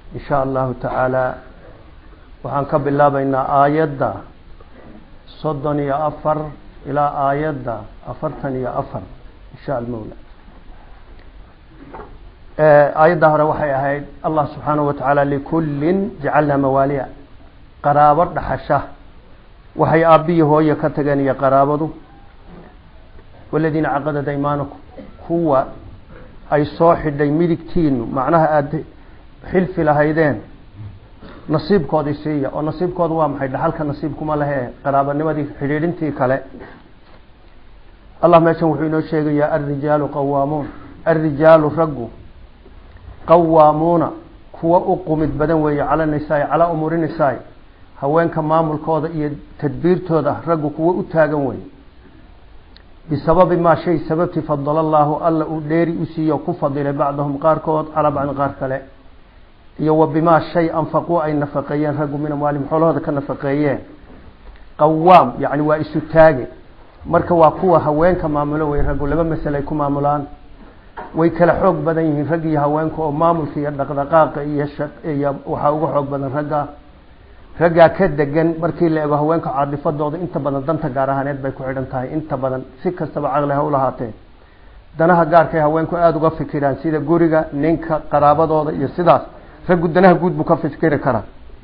in sha allahu tacaala waxaan ka bilaabaynaa aayadda soddon iyo afar ilaa aayadda afartan iyo afar insha almawla aayadda hore waxay ahayd allah subxaanahu wa tacaala likullin jacalnaa mawaaliya qaraabo dhaxasha waxay aabbiyi hooye ka tageen iyo qaraabadu waladiina caqadad aymaanakum kuwa ay soo xidhay midigtiinu macnaha aada xilfi lahaydeen nasiibkoodii siiya oo nasiibkooda waa maxay dhaxalka nasiibkuma lehe qaraabanimadii xidhiidhintii kale allah meeshan wuxuu inoo sheegayaa alrijaalu qawaamuun alrijaalu raggu qawaamuuna kuwa u qumid badan weeye cala nisaai calaa umuuri nisaai haweenka maamulkooda iyo tadbiirtooda raggu kuwa u taagan wey bisababi maa shay sababtii fadala allaahu alla uu dheeri u siiye ku fadilay bacdahum qaarkood calaa bacdin qaar kale iyo wa bimaa shay anfaquu ay nafaqeeyeen raggu min amwaalihim xoolahooda ka nafaqeeyeen qawaam yacni waa isu taage marka waa kuwa haweenka maamulo wey raggu laba masale ay ku maamulaan way kala xoog badan yihiin rag iyo haweenka oo maamulka iyo dhaqdhaqaaqa iyo iyo waxaa uga xoog badan ragga raggaa ka degan markii la ego haweenka caadifadooda inta badan danta gaar ahaaneed bay ku xidhan tahay inta badan si kastaba caqli ha u lahaatee danaha gaarkay haweenku aada uga fikiraan sida guriga ninka qaraabadooda iyo sidaas raggu danaha guud buu ka fikiri karaa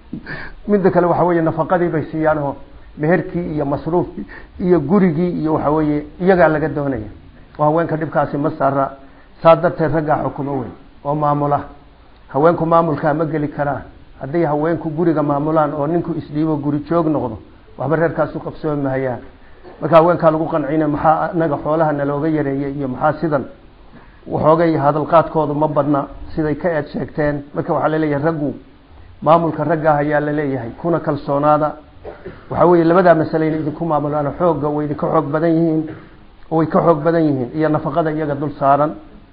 midda kale waxa weeye nafaqadii bay siiyaan oo meherkii iyo masruufkii iyo gurigii iyo waxa weeye iyagaa laga doonaya oo haweenka dhibkaasi ma saara saa darteed raggaa xukumo wey oo maamula haweenku maamulkaa ma geli karaan hadday haweenku guriga maamulaan oo ninku isdhiibo guri joog noqdo waxba reerkaasu qabsoomi mahayaan marka haweenkaa lagu qancina maxaa anaga xoolaha nalooga yareeyay iyo maxaa sidan waxoogay hadalqaadkoodu ma badna siday ka eed sheegteen marka waxaa laleeyahay raggu maamulka raggaah ayaa laleeyahay kuna kalsoonaada waxaa weeye labadaa masale ina idinku maamulaan xoogga way idinka xoog badan yihiin way ka xoog badan yihiin iyo nafaqada iyaga dul saaran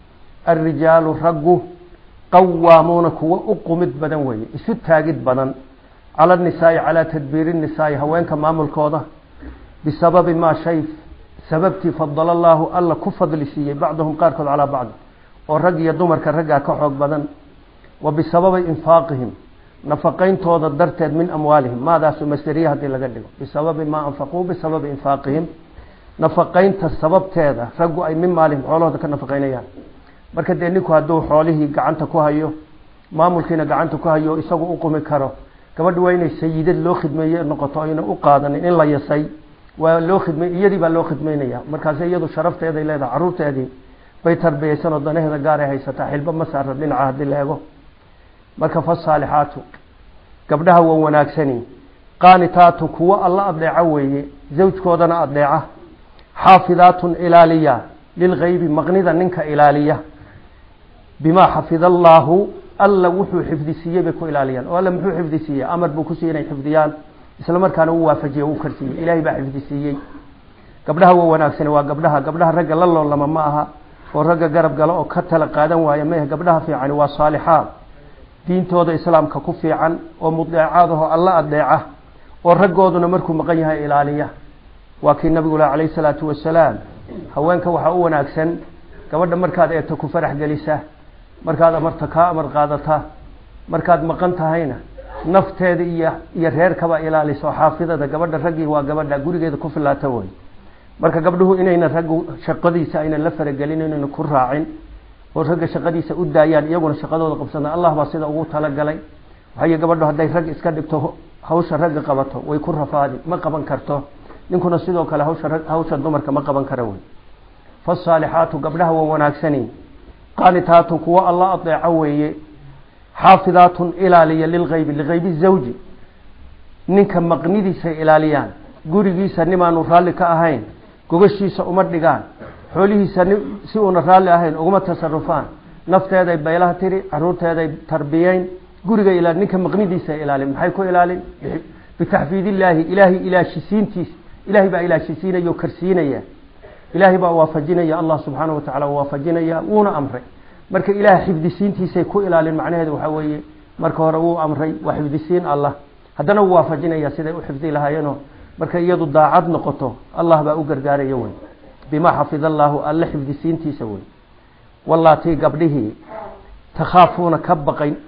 alrijaalu raggu qawaamuuna kuwa u qumid badan weeye isu taagid badan cala nisaai calaa tadbiiri nisaai haweenka maamulkooda bisababi maa shay sababtii fadala allaahu alla ku fadli siiyey bacdahum qaarkood calaa bacdi oo rag iyo dumarka raggaa ka xoog badan wa bisababi infaaqihim nafaqayntooda darteed min amwaalihim maadaasu masderiya haddii laga dhigo bisababi maa anfaquu bisababi infaaqihim nafaqaynta sababteeda raggu ay min maalihim xoolahooda ka nafaqaynayaan marka dee ninku hadduu xoolihii gacanta ku hayo maamulkiina gacanta ku hayo isagu u qumi karo gabadha waa inay sayidad loo khidmeeye noqoto ayna u qaadanin in la yasay waa loo khidmay iyadii baa loo khidmeynaya markaasi iyadu sharafteeday leedahay carruurteedii bay tarbiyeysan oo danaheeda gaaray haysataa xilba ma saara dhinaca haddii la ego marka fasaalixaatu gabdhaha waa wanaagsani qaanitaatun kuwo alla adeeca weeye zawjkoodana adeeca xaafidaatun ilaaliya lilgaybi maqnida ninka ilaaliya bimaa xafida allaahu alla wuxuu xifdisiiyey bay ku ilaaliyaan oo alla muxuu xifdisiiyey amar buu ku siiyey inay xifdiyaan isla markaana uu waafajiye uu karsiiyey ilaahay baa xifdisiiyey gabdhaha waa wanaagsani waa gabdhaha gabdhaha ragga la loolama ma aha oo ragga garab gala oo ka tala qaadan waaya maah gabdhaha fiicani waa saalixaad diintooda islaamka ku fiican oo mudeecaadaho alla adeeca oo raggooduna markuu maqan yahay ilaaliya waa kii nabigu lah calayhi salaatu wasalaam haweenka waxaa u wanaagsan gabadha markaad eegto ku farax gelisa markaad amarta kaa amar qaadata markaad maqan tahayna nafteeda iyo iyo reerkaba ilaaliso xaafidada gabadha raggii waa gabadha gurigeeda ku filaata wey marka gabdhuhu inayna raggu shaqadiisa aynan la faragelin inayna ku raacin oo ragga shaqadiisa u daayaan iyaguna shaqadooda qabsana allah baa sida ugu talagalay waxay gabadhu hadday rag iska dhigto hawsha ragga qabato way ku rafaadi ma qaban karto ninkuna sidoo kale hawsha hawsha dumarka ma qaban kara wey fasaalixaatu gabdhaha waa wanaagsani qaanitaatun kuwo alla adeeco weeye xaafidaatun ilaaliya lilgaybi ligaybi zawji ninka maqnidiisay ilaaliyaan gurigiisa nimaanu raalli ka ahayn gogashiisa uma dhigaan xoolihiisa si uuna raalli ahayn uguma tasarufaan nafteeday baylaha tiri caruurteeday tarbiyeyn guriga ilaali ninka maqnidiisa ilaalin maxay ku ilaalin bitaxfiid illaahi ilaahay ilaashisiintiisa ilaahay baa ilaashisiinaya oo karsiinaya ilaahay baa waafajinaya allah subxaana watacala waafajinaya wuuna amray marka ilaah xifdisiintiisay ku ilaalin macnaheedu waxaa weeye marka hore wuu amray waa xifdisiin allah haddana wuu waafajinaya siday u xifdi lahaayeenoo markay iyadu daacad noqoto allah baa u gargaaraya wey bimaa xafid allaahu alle xifdisiintiisa wey wallaatii gabdhihii takhaafuuna ka baqay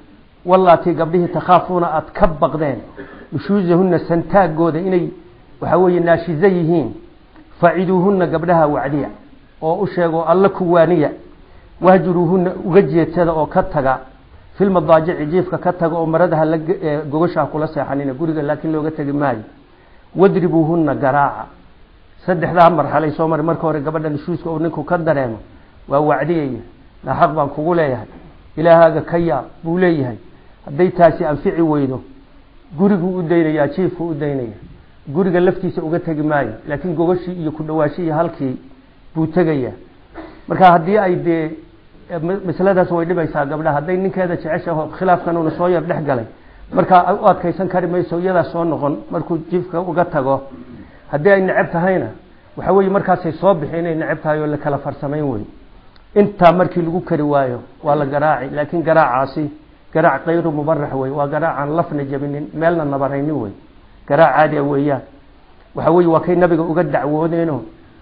wallaatii gabdhihii takhaafuuna aada ka baqdeen nushuusahunna santaagooda inay waxaa weeye naashizo yihiin faciduuhunna gabdhaha wacdiya oo u sheego alla kuwaaniya wahjuruuhunna uga jeedsada oo ka taga filmadaajici jiifka ka taga oo maradaha la gogashaha kula seexanina guriga laakiin looga tegi maayo wadribuuhunna garaaca saddexdaa marxalay soo mari marka hore gabadha nushuuska uu ninku ka dareemo waa wacdiyaya na xaq baan kugu leeyahay ilaahaaga ka yaab buu leeyahay hadday taasi anfici weydo guriguu u daynayaa jiifkuu u daynaya guriga laftiisa uga tegi maayo laakiin gogashii iyo ku dhawaashihii halkii buu tegaya marka haddii ay dee masaladaas way dhibaysaa gabdhaha hadday ninkeeda jeceshaho khilaafkan uuna soo yar dhex galay markaa u adkaysan kari mayso iyadaa soo noqon markuu jiifka uga tago haddii ay necab tahayna waxa weeye markaasay soo bixi inay necab tahay oo la kala farsamayn wey intaa markii lagu kari waayo waa la garaaci laakiin garaacaasi garaac kayru mubarax wey waa garaacaan lafna jabinin meelna nabaraynin wey garaac caadiya weeyaan waxa weye waa kay nabiga uga dacwoodeeno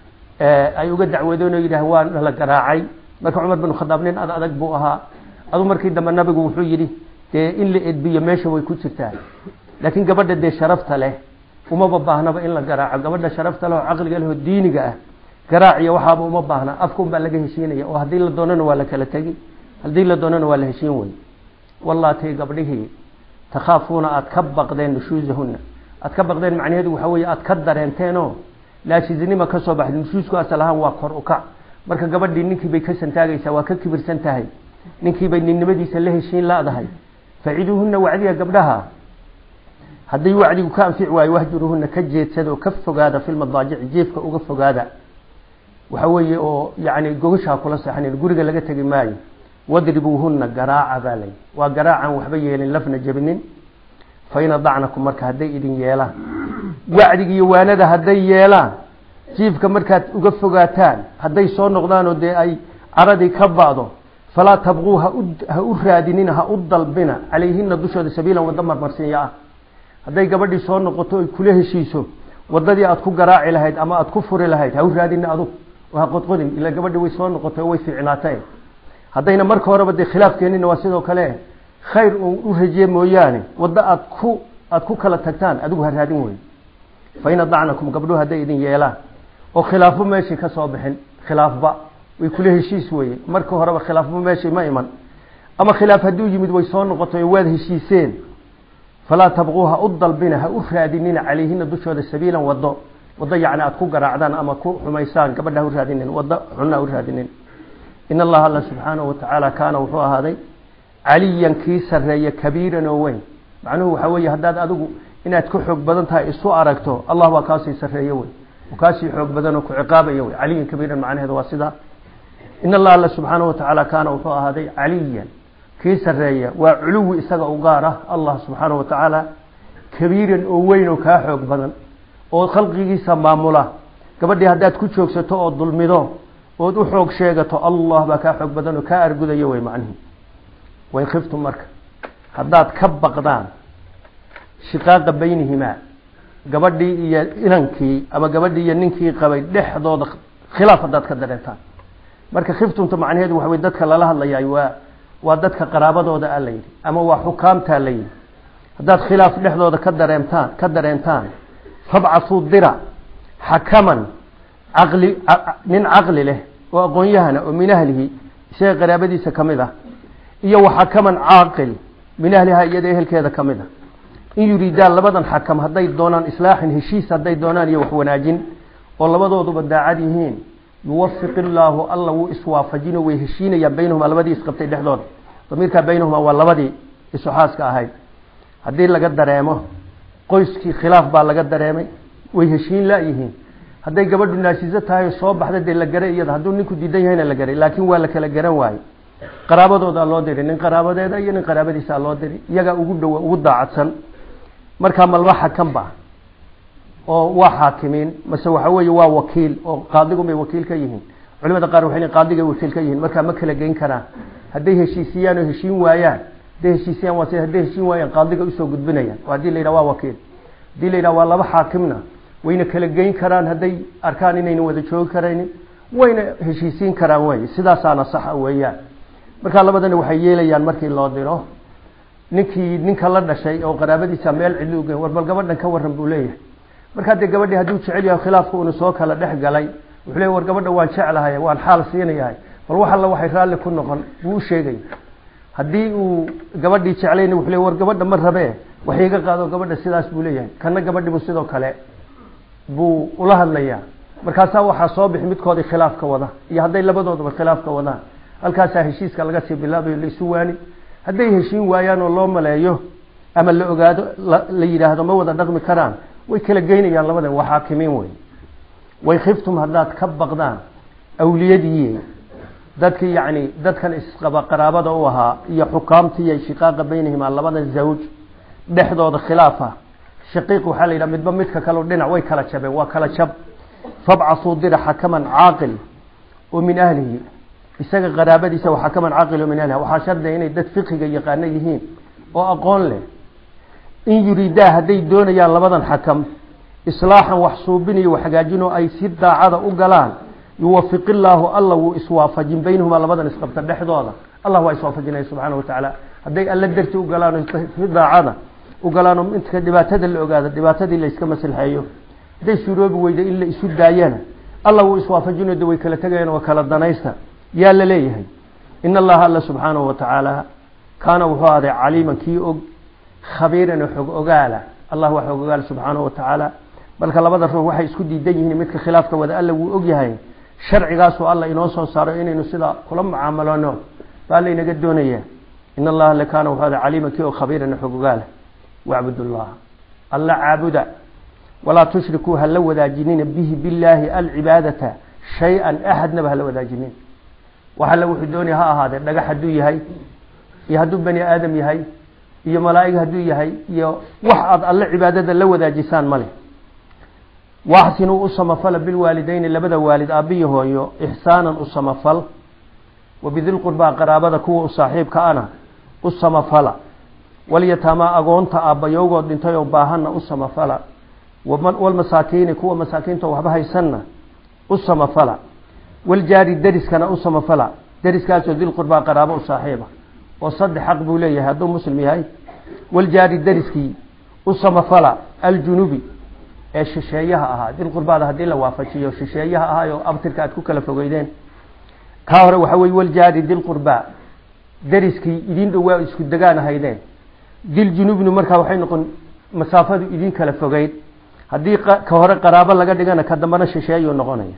ay uga dacwoodeen oo yidhaah waa la garaacay marka cumar bin khadaab nin ad adag buu ahaa adu markii dambe nabigu wuxuu yidhi dee in la edbiyo meesha way ku jirtaa laakiin gabadha dee sharafta leh umaba baahnaba in la garaaco gabadha sharafta leh oo caqliga leh oo diiniga ah garaaciyo waxaaba uma baahna afkun baa laga heshiinaya oo haddii la doonana waa la kala tegi haddii la doonana waa la heshiin wey wallaatay gabdhihii takhaafuuna aada ka baqdeen nushuusahunna aada ka baqdeen macnaheedu waxa weeye aada ka dareenteenoo laashizinima ka soo baxday nushuusku asal ahaan waa kor ukac marka gabadhii ninkii bay ka santaagaysaa waa ka kibirsan tahay ninkii bay ninnimadiisa la heshiin laadahay faciduuhunna wacdiya gabdhaha hadday wacdigu ka anfici waayo wahjuruhunna ka jeedsada oo ka fogaada filmadaajici jeefka uga fogaada waxa weeye oo yani gogashaa kula seexanin guriga laga tegi maayo wadribuuhunna garaaca baa layi waa garaacan waxba yeelin lafna jabinin fain adacnakum marka hadday idin yeelaan wacdiga iyo waanada hadday yeelaan jiifka markaad uga fogaataan hadday soo noqdaanoo dee ay caradii ka ba'do falaa tabquu ha u raadinina ha u dalbina calayhina dushooda sabiilan waddo marmarsiinya ah hadday gabadhii soo noqoto ay kula heshiiso wadadii aad ku garaaci lahayd ama aad ku furi lahayd ha u raadina adug oo ha qodqodin ila gabadhii way soo noqotay oo way fiicnaatay haddayna marka horeba dee khilaaf keenina waa sidoo kale khayr uun u rajiye mooyaane waddo aad ku aada ku kala tagtaan adigu ha raadin wey fain adacnakum gabdhuhu hadday idin yeelaan oo khilaafo meeshii ka soo bixin khilaafba way kula heshiis weye marka horeba khilaafba meeshii ma iman ama khilaaf hadduu yimid way soo noqotay oo waad heshiiseen falaa tabquu ha u dalbina ha u raadinina calayhina dushooda sabiilan wado wado yacni aada ku garaacdaan ama ku xumaysaan gabadha ha u raadinin wado xunna ha u raadinin in allaha alla subxaanahu watacaala kaana wuxuu ahaaday caliyan kii sarreeya kabiiran oo weyn macnuhu waxaa weeye haddaad adigu inaad ka xoog badan tahay isu aragto allah waa kaasii sarreeye wey oo kaasii xoog badan oo ku ciqaabaya wey caliyan kabiiran macnaheedu waa sidaa in allaha alla subxaanahu watacaala kaana wuxuu ahaaday caliyan kii sarreeya waa culuwi isaga u gaar ah allah subxaanahu watacaala kabiiran oo weyn oo kaa xoog badan oo khalqigiisa maamula gabadhii haddaad ku joogsato oo dulmido ood u xoog sheegato allah baa kaa xoog badan oo kaa argudaya wey macnihi wain khiftum marka haddaad ka baqdaan shiqaaqa baynihimaa gabadhii iyo inankii ama gabadhii iyo ninkii qabay dhexdooda khilaaf haddaad ka dareentaan marka khiftumta macnaheedu waxa wey dadka lala hadlayaay waa waa dadka qaraabadooda a layidhi ama waa xukaamtaa layidhi haddaad khilaaf dhexdooda ka dareemtaan ka dareentaan fabcasuu dira xakaman caqli nin caqli leh oo aqoon-yahana oo min ahlihi isaga qaraabadiisa ka mid ah iyo wa xakaman caaqil min ahliha iyada ehelkeeda ka mid ah in yuriidaan labadan xakam hadday doonaan islaaxin heshiis hadday doonaan iyo wax wanaajin oo labadooduba daacad yihiin yuwafiq illaahu alla wuu iswaafajino way heshiinayaan baynahuma labadii isqabtay dhexdooda damiirkaa baynahuma waa labadii isuxaaska ahayd haddii laga dareemo qoyskii khilaaf baa laga dareemay way heshiin la-yihiin hadday gabadhu naasiso tahay soo baxda dee la garay iyada hadduu ninku diidan yahayna la garay laakiin waa la kala garan waaye qaraabadoodaa loo diri nin qaraabadeeda iyo nin qaraabadiisaa loo diri iyagaa ugu dhow ugu daacadsan markaa malba xakan ba oo waa xaakimiin mase waxa weeye waa wakiil oo qaadigun bay wakiil ka yihiin culimada qaar waxay qaadiga wakiil ka yihiin markaa ma kala geyn karaan hadday heshiisiyaan oo heshiin waayaan hadday heshiisiyaan waa sida hadday heshiin waayaan qaadiga usoo gudbinayaan oo haddii la yidhaha waa wakiil haddii la yidhaha waa laba xaakimna wayna kala geyn karaan hadday arkaan inayna wada joogi karaynin wayna heshiisiin karaan wey sidaasaana saxa weeyaan markaa labadana waxay yeelayaan markii loo diro ninkii ninka la dhashay oo qaraabadiisa meel cidli uge war bal gabadhan ka waran buu leeyahay markaa dee gabadhii hadduu jecel yahay khilaafka uuna soo kala dhex galay wuxuu leey war gabadha waan jeclahay waan xaal siinayahay bal wax alla waxay raalli ku noqon buu u sheegay haddii uu gabadhii jeclayna wuxuu le war gabadha ma rabee wax iiga qaado gabadha sidaas buu leeyahay kana gabadhibu sidoo kale buu ula hadlayaa markaasaa waxaa soo bixi midkoodii khilaafka wada iyo hadday labadoodaba khilaafka wadaan halkaasaa heshiiska laga sii bilaabayo la isu waani hadday heshiin waayaan oo loo maleeyo ama la ogaado la yidhaahdo ma wada dhaqmi karaan way kala geynayaan labadan waa xaakimiin wey way khiftum haddaad ka baqdaan awliyadii dadkii yacni dadkan isqaba qaraabada u ahaa iyo xukaamtiiyo shiqaaqa baynahimaa labada zawj dhexdooda khilaafa shaqiiq waxaa la yidhaha midba midka kaleo dhinac way kala jabeen waa kala jab fabcasuu dira xakaman caaqil oo min ahlihi isaga qaraabadiisa waa xakaman caaqil oo min ahliha waxaa shardiga inay dad fiqiga yaqaano yihiin oo aqoon leh in yuriidaa hadday doonayaan labadan xakam islaaxan wax suubinayo wax hagaajinoo ay si daacada u galaan yuwafiq illaahu alla wuu iswaafajin baynahumaa labadan isqabta dhexdooda allah waa iswaafajinaya subxaana watacaala hadday alla darti u galaan si daacada u galaanoo intka dhibaatada la ogaado dhibaatadii la iska maslxeeyo hadday suroobi weyda in la isu daayana alla wuu iswaafajinayo de way kala tegayaan waa kala danaysta yaa la leeyahay in allaha alla subxaanahu watacaala kaana wuxuu ahday caliiman kii og khabiiran oo xog ogaala allah waa xog ogaala subxaanahu watacaala marka labada ruux waxay isku diidan yihiin midka khilaafka wada alla wuu og yahay sharcigaasuu alla inoo soo saaro inaynu sidaa kula mucaamalano baa laynaga doonaya in allaha la kaana wuxuu ahday caliiman kii og khabiiran oo xog ogaala wacbud ullah alla caabuda walaa tushrikuu hala wadaajinina bihi billaahi alcibaadata shay-an axadnaba hala wadaajinin wax alle wuxuu doonaya ha ahaadee dhagax hadduu yahay iyo hadduu bani aadam yahay iyo malaa'ig hadduu yahay iyo wax aad alle cibaadada la wadaajisaan male waaxsinuu u samafala bilwaalideyni labada waalid aabbiyo hooyo ixsaanan u samafal wabidilqurbaa qaraabada kuwa u saaxiibka ana u samafala walyataamaa agoonta aabbayowgood dhintay oo baahanna u samafala walmasaakiini kuwa masaakiinta waxba haysanna u samafala waljaari deriskana u samafala deriskaasoo dilqurbaa qaraabo u saaxiiba oo saddex xaq buu leeyahay hadduu muslim yahay waljaari deriskii u samafala aljunubi ee shisheeyaha ahaa dilqurbaada haddii la waafajiyo shisheeyaha ahaayo abtirka aad ku kala fogeydeen kaa hore waxa weye waljaari dilqurbaa deriskii idin dhowaa isku degaan ahaydeen dil junubnu markaa waxay noqon masaafadu idin kala fogeyd haddii ka hore qaraabo laga dhigana ka dambana shisheeyuu noqonaya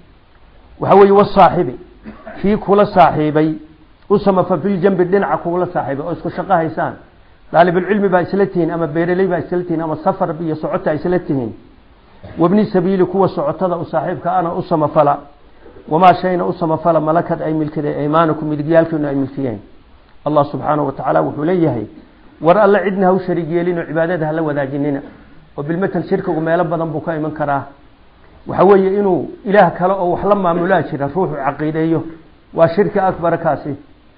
waxa weeye wasaaxibi kii kula saaxiibay u samafa filjambi dhinaca kugula saaxiibay oo isku shaqo haysaan daalibulcilmi baa isla tihiin ama beeraley baa isla tihiin ama safar iyo socota isla tihiin wabni sabiili kuwa socotada u saaxiibka ana u samafala wamaa shayna u samafala malakad ay milkiday aymaanukum midigyaalkiinu ay milkiyeen allah subxaanahu watacaala wuxuu leeyahay war alle cidna ha u shariig yeelin oo cibaadada hala wadaajinina oo bilmatal shirkigu meelo badan buu ka iman karaa waxa weeye inuu ilaah kale oo wax la maamulaa jira ruuxu caqiideeyo waa shirki akbara kaasi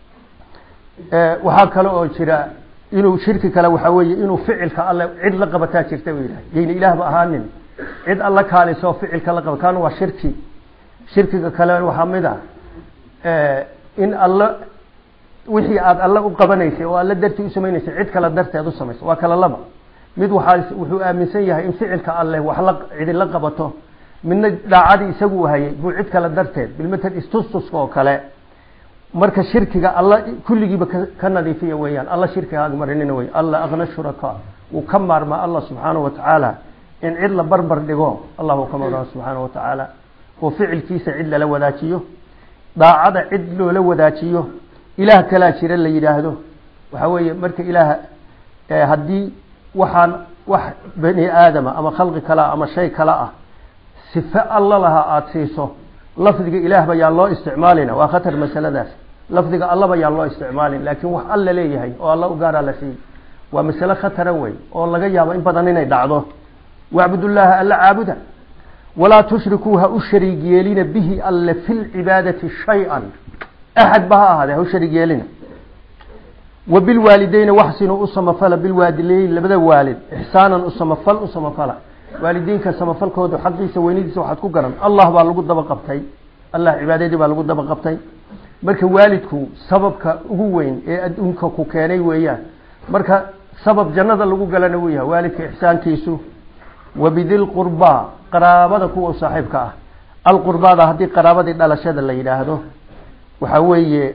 waxaa kale oo jira inuu shirki kale waxa weeye inuu ficilka alle cid la qabataa jirta buu yidhaha yayna ilaahba ahaanin cid alla kaalisoo ficilka la qaba kaana waa shirki shirkiga kale waxaa mid a in alla wixii aada alla u qabanaysay oo alla dartii u samaynaysay cid kale darteed u samaysa waa kala laba mid waxaa wuxuu aaminsan yahay in ficilka alleh wax la cidi la qabato midna daacadii isagu hayay buu cid kale darteed bilmatal istustuska oo kale marka shirkiga alla kulligiiba ka nadiifiya weeyaan alla shirkiga agmarinina wey alla akna shuraka wuu ka maarmaa allah subxaanahu watacaala in cid la barbar dhigo allah uu ka maarmaa subxaanahu watacaala oo ficilkiisa cid lala wadaajiyo daacada cid loola wadaajiyo ilaah kalaa jira la yidhaahdo waxa weeye marka ilaah haddii waxaan wax bani aadama ama khalqi kalea ama shay kale ah sife alla lahaa aada siiso lafdiga ilaahba yaan loo isticmaalina waa khatar masaladaas lafdiga allaba yaan loo isticmaalin laakiin wax alla leeyahay oo alla u gaaraa la siiyey waa masale khatara wey oo laga yaabo in badan inay dhacdo wacbudullaaha alla caabuda walaa tushrikuu ha u shariig yeelina bihi alle fi lcibaadati shay-an axad ba ha ahaadee ha u shariig yeelina wa bilwaalideyna waxsinuu u samafala bilwaadileyn labada waalid ixsaanan u samafal u samafala waalidiinka samafalkooda xaqiisa weynidiisa waxaad ku garan allah baa lagu daba qabtay allah cibaadadii baa lagu daba qabtay marka waalidku sababka ugu weyn ee adduunka ku keenay weeyaan marka sabab jannada lagu galana wuu yahay waalidka ixsaankiisu wabidilqurbaa qaraabada kuwa saaxiibka ah alqurbaada haddii qaraabadii dhalashada la yidhaahdo waxa weeye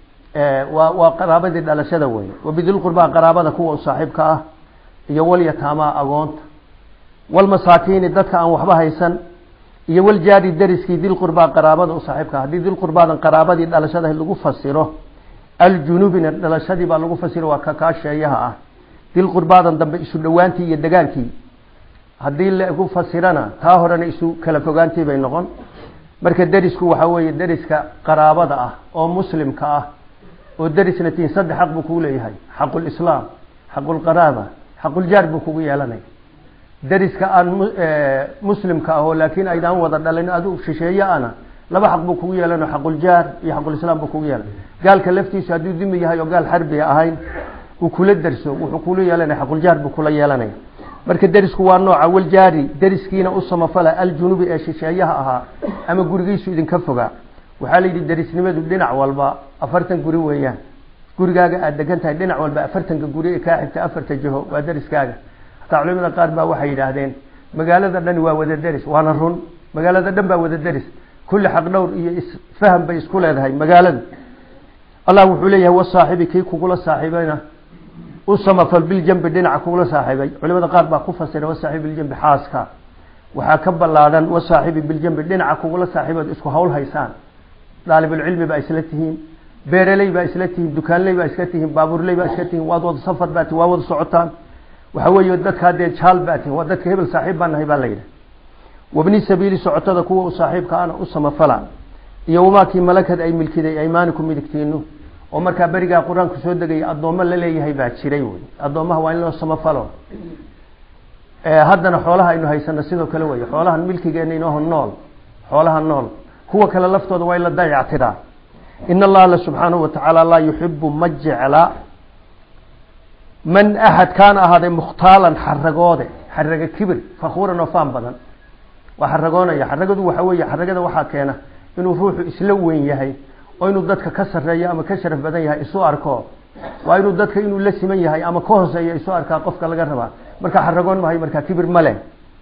waa waa qaraabadii dhalashada wey wabidilqurbaa qaraabada kuwa saaxiibka ah iyo walyataamaa agoonta walmasaakiini dadka aan waxba haysan iyo waljaari dariskii dilqurbaa qaraabada u saaxiibka haddii dilqurbaadan qaraabadii dhalashada lagu fasiro aljunubina dhalashadii baa lagu fasiro waa kakaasheeyaha ah dilqurbaadan dambe isu dhowaantii iyo degaankii haddii lagu fasirana taa horena isu kala fogaantii bay noqon marka derisku waxaa weeye deriska qaraabada ah oo muslimka ah oo derisna tiin saddex xaq buu kugu leeyahay xaqulislaam xaqulqaraaba xaquljaar buu kugu yeelanaya deriska aan muslimka ah oo laakiin aydaan wada dhalin adu shisheeye ana laba xaq buu kugu yeelano xaquljaar iyo xaqulislaam buu kugu yeelan gaalka laftiisu hadduu dimi yahay oo gaal xarbiga ahayn uu kula derso wuxuu kula yeelanaya xaquljaar buu kula yeelanaya marka derisku waa nooca waljaari deriskiina u samafala aljunubi ee shisheeyaha ahaa ama gurigiisu idinka fogaa waxaa la yidhi derisnimadu dhinac walba afartan guri weeyaan gurigaaga aada degan tahay dhinac walba afartanka guri ee kaa xigta afarta jiho waa deriskaaga hataa culimada qaar baa waxay yidhaahdeen magaalada dhani waa wada deris waana run magaalada dhan baa wada deris kulli xaq dhowr iyo isfaham bay isku leedahay magaaladu allah wuxuu leeyahay wasaaxibi kii kugula saaxiibayna u samafal biljambi dhinaca kugula saaxiibay culimada qaar baa ku fasira wasaaxibi biljambi xaaska waxaa ka ballaadhan wasaaxibi biljambi dhinaca kugula saaxiibood isku hawl haysaan daalibulcilmi baa isla tihiin beeraley baa isla tihiin dukaanley baa isla tihiin baabuurley baa isla tihiin waad wada safar baa tihin waa wada socotaan waxa weeye dadkaa dee jaal baa tihin waa dadka hebel saaxiib baan nahay baa la yidhi wabni sabiili socotada kuwa u saaxiibka ana u samafala iyo wamaakii malakad ay milkiday aymaaniku midigtiinu oo markaa berigaa qur-aanku soo degaya addoommo la leeyahay baa jiray wey addoommaha waa in loo samafalo haddana xoolaha aynu haysano sidoo kale wey xoolahan milkigeena inooho nool xoolaha nool kuwa kale laftooda waa in la dayactiraa in allaha alla subxaanahu watacaala laa yuxibu ma jecla man axad kaana ahaaday mukhtaalan xaragoode xaraga kibir fakuuran oo faan badan waa xaragoonaya xaragadu waxa weeye xaragada waxaa keena inuu ruuxu isla weyn yahay oo inuu dadka ka sarreeyo ama ka sharaf badan yahay isu arko waa inuu dadka inuu la siman yahay ama ka hooseeyo isu arkaa qofka laga rabaa markaa xaragoon mahay markaa kibir male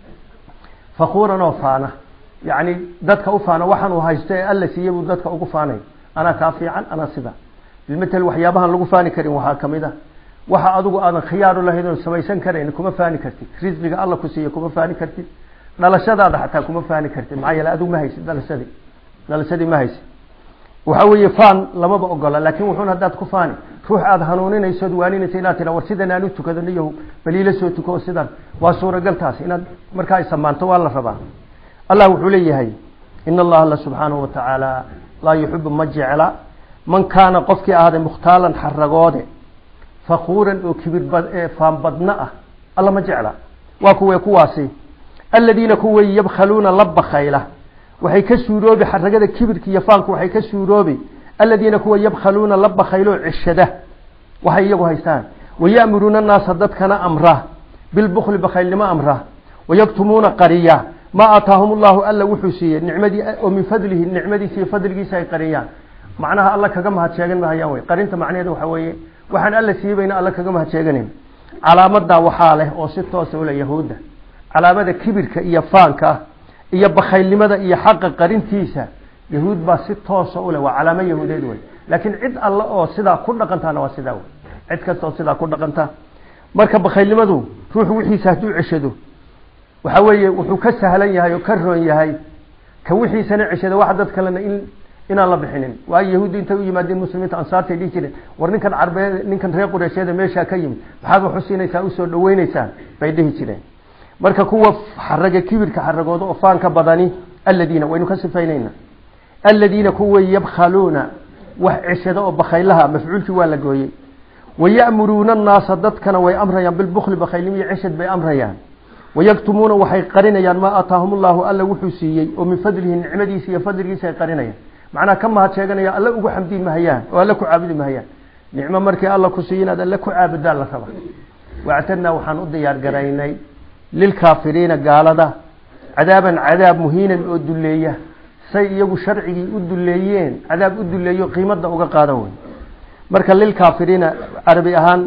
fakuuran oo faana yacni dadka u faana waxaan uu haysto ee alla siiye buu dadka ugu faanay anaa kaa fiican anaa sida bilmatel waxyaabahan lagu faani karin waxaa kamid a waxa adigu aadan khiyaaru lahayd oon samaysan karayn kuma faani kartid risqiga alla ku siiye kuma faani kartid dhalashadaada xataa kuma faani kartid maxaa yeele adigu ma haysid dhalashadii dhalashadii ma haysid waxa weeye faan lamaba ogola laakin wuxuun haddaad ku faani ruux aada hanuuninayso od waaninayso inaad tira war sidan aan u tukado niyahu baliila soo tuko oo sidan waa suuragal taas inaad markaa ay samaanto waa la rabaa allah wuxuu leeyahay in allaha alla subxaanahu watacaala laa yuxibu ma jecla man kaana qofkii ahaaday mukhtaalan xaragoode fakuuran oo kibir faan badna ah alla ma jecla waa kuwe kuwaasi aladiina kuway yabkhaluuna la bakayla waxay ka suuroobi xaragada kibirka iyo faanku waxay ka suuroobi aladiina kuwa yabkhaluuna la bakaylo cishada waxay iyagu haystaan waya'muruuna annaasa dadkana amra bilbukli bakaylnimo amra wayaktumuuna qariya maa aataahum allahu alla wuxuu siiyey nicmadii oo min fadlihi nicmadiisa iyo fadligiisa ay qariyaan macnaha alla kaga mahad sheegan mahayaan wey qarinta macnaheeda waxaa weeye waxaan alla siibayna alla kaga mahad sheeganin calaamadaa waxaa leh oo si toosa ule yahuudda calaamada kibirka iyo faanka iyo bakaylnimada iyo xaqa qarintiisa yahuud baa si toosa uleh waa calaamo yahuudeed wey laakiin cid alle oo sidaa ku dhaqantaana waa sidaa wey cid kastaoo sidaa ku dhaqanta marka bakaylnimadu ruuxu wixiisa hadduu ceshado waxa weeye wuxuu ka sahlan yahay oo ka roon yahay ka wixiisana ceshada waxa dad kalena in inaan la bixinin waayo yahuuddu intay u yimaadeen muslimiinta ansaartay dhihi jireen war ninkan carbeed ninkan reer qureysheeda meeshaa ka yimid maxaad wax u siinaysaa usoo dhaweyneysaan bay dhihi jireen marka kuwa xaraga kibirka xaragooda oo faanka badani aladiina waynu ka sifaynayna aladiina kuwa yabkhaluuna wax ceshada oo bakaylaha mafcuulkii waa la gooyey waya'muruuna annaasa dadkana way amrayaan bilbukli bakaylnimo iyo ceshad bay amrayaan wayaktumuuna waxay qarinayaan maa aataahum allahu alla wuxuu siiyey oo min fadlihi nicmadiisa iyo fadligiisa ay qarinayaan macnaha ka mahad sheeganaya alla ugu xamdi mahayaan oo alla ku caabudi mahayaan nicmo markii alla ku siiyo inaad alle ku caabudaan la raba wactadnaa waxaan u diyaar garaynay lilkaafiriina gaalada cadaaban cadaab muhiinan oo duleeya say iyagu sharcigii u duleeyeen cadaab u duleeyo qiimada uga qaadan wey marka lilkaafiriina carabi ahaan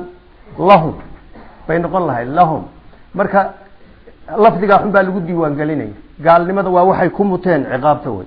lahum bay noqon lahayd lahum marka lafdigaa xun baa lagu diiwaan gelinaya gaalnimada waa waxay ku muteen ciqaabta wey